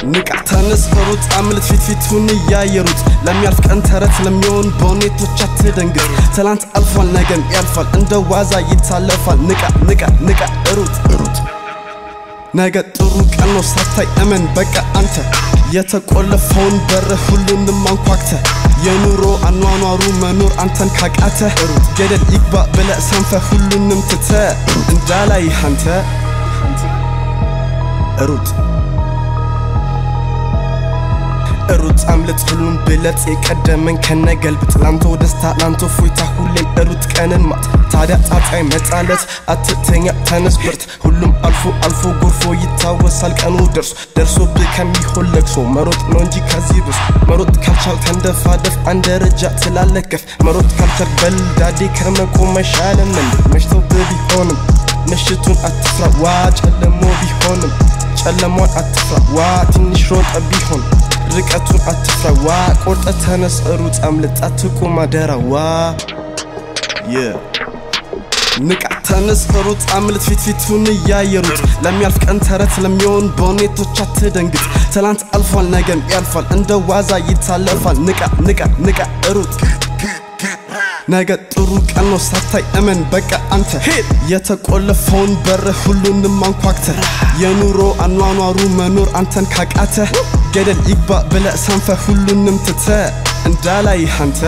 ንቃ ተነስ ሩጥ አምልጥ ፊት ፊቱን እያየሩት ለሚያልፍ ቀን ተረት ለሚሆን በሁኔቶች አትደንግጥ ትላንት አልፏል ነገም ያልፋል እንደ ዋዛ ይታለፋል ንቃ ንቃ ንቃ ሩጥ ሩጥ ነገ ጥሩ ቀን ነው ሳታይ እመን በቃ አንተ የተቆለፈውን በር ሁሉንም አንኳክተ የኑሮ አኗኗሩ መኖር አንተን ካቃተ ሩጥ ገደል ይግባ ብለ ሰንፈ ሁሉንም ትተ እንዳላይ አንተ ሩጥ ሩጥ አምልጥ ሁሉም ብለጥ የቀደመን ከነገልብጥ ላንተ ደስታ ላንተ ፎይታ ሁሌም ሩጥ ቀንን ማት ታዲያ ጣጣይ መጣለት አትተኛ ተነስ ብርት ሁሉም አልፎ አልፎ ጎርፎ ይታወሳል ቀኑ ደርሶ ደርሶብህ ከሚሆን ለቅሶ መሮጥ ነው እንጂ ከዚህ ብስ መሮጥ ካልቻል ተንደፋደፍ አንድ ደረጃ ትላለከፍ መሮጥ ካልቻል በልዳዴ ከመቆም አይሻልም እንዴ መሽቶብህ ቢሆንም ምሽቱን አትፍራ ዋ ጨለሞ ቢሆንም ጨለሟን አትፍራ ዋ ትንሽ ሮጠ ቢሆን ርቀቱን አትፍራ ዋ ቆርጠ ተነስ ሩጥ አምልጥ አትቁም አደራ ዋ ንቃ ተነስ ሩጥ አምልጥ ፊት ፊቱን እያየሩት ለሚያልፍ ቀን ተረት ለሚሆን በሁኔቶች አትደንግጥ ትላንት አልፏል ነገም ያልፋል እንደ ዋዛ ይታለፋል ንቃ ንቃ ንቃ ሩጥ ነገ ጥሩ ቀን ነው ሳታይ እመን በቃ አንተ የተቆለፈውን በር ሁሉንም አንኳክተ የኑሮ አኗኗሩ መኖር አንተን ካቃተ ገደል ይግባ ብለ ሰንፈ ሁሉንም ትተ እንዳላይ አንተ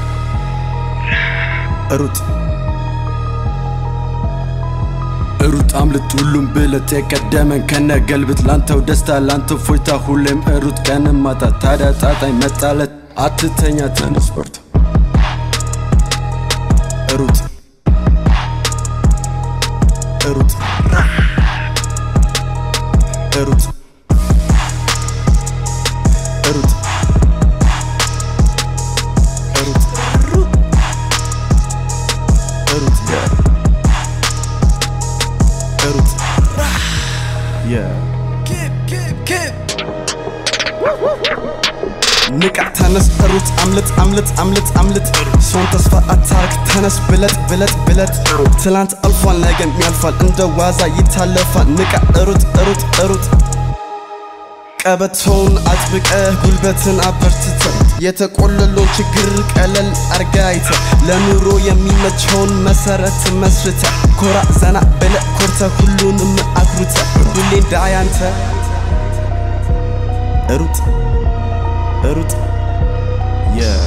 ሩጥ ሩጥ አምልጥ ሁሉም ብለጥ የቀደመን ከነ ገልብጥ ላንተው ደስታ ላንተው ፎይታ ሁሌም ሩጥ ቀንም ማታ ታዲያ ጣጣኝ መጣለት አትተኛ ተነስ በርታ ሩጥ ሩጥ ሩጥ ሩጥ ሩጥ ሩጥ ሩጥ ንቃ ተነስ ሩጥ አምልጥ አምልጥ አምልጥ አምልጥ ሰውን ተስፋ አታርግ ተነስ ብለጥ ብለጥ ብለጥ ትላንት አልፏል ነገም ያልፋል እንደ ዋዛ ይታለፋል ንቃ ሩጥ ሩጥ ሩጥ ቀበቶውን አጥብቀ ጉልበትን አበርትተ የተቆለለውን ችግር ቀለል አርጋ አይተ ለኑሮ የሚመቸውን መሰረት መስርተ ኮራ ዘና ብለ ኮርተ ሁሉንም አኩርተ ሁሌ እንዳያንተ ሩጥ ሩጥ የ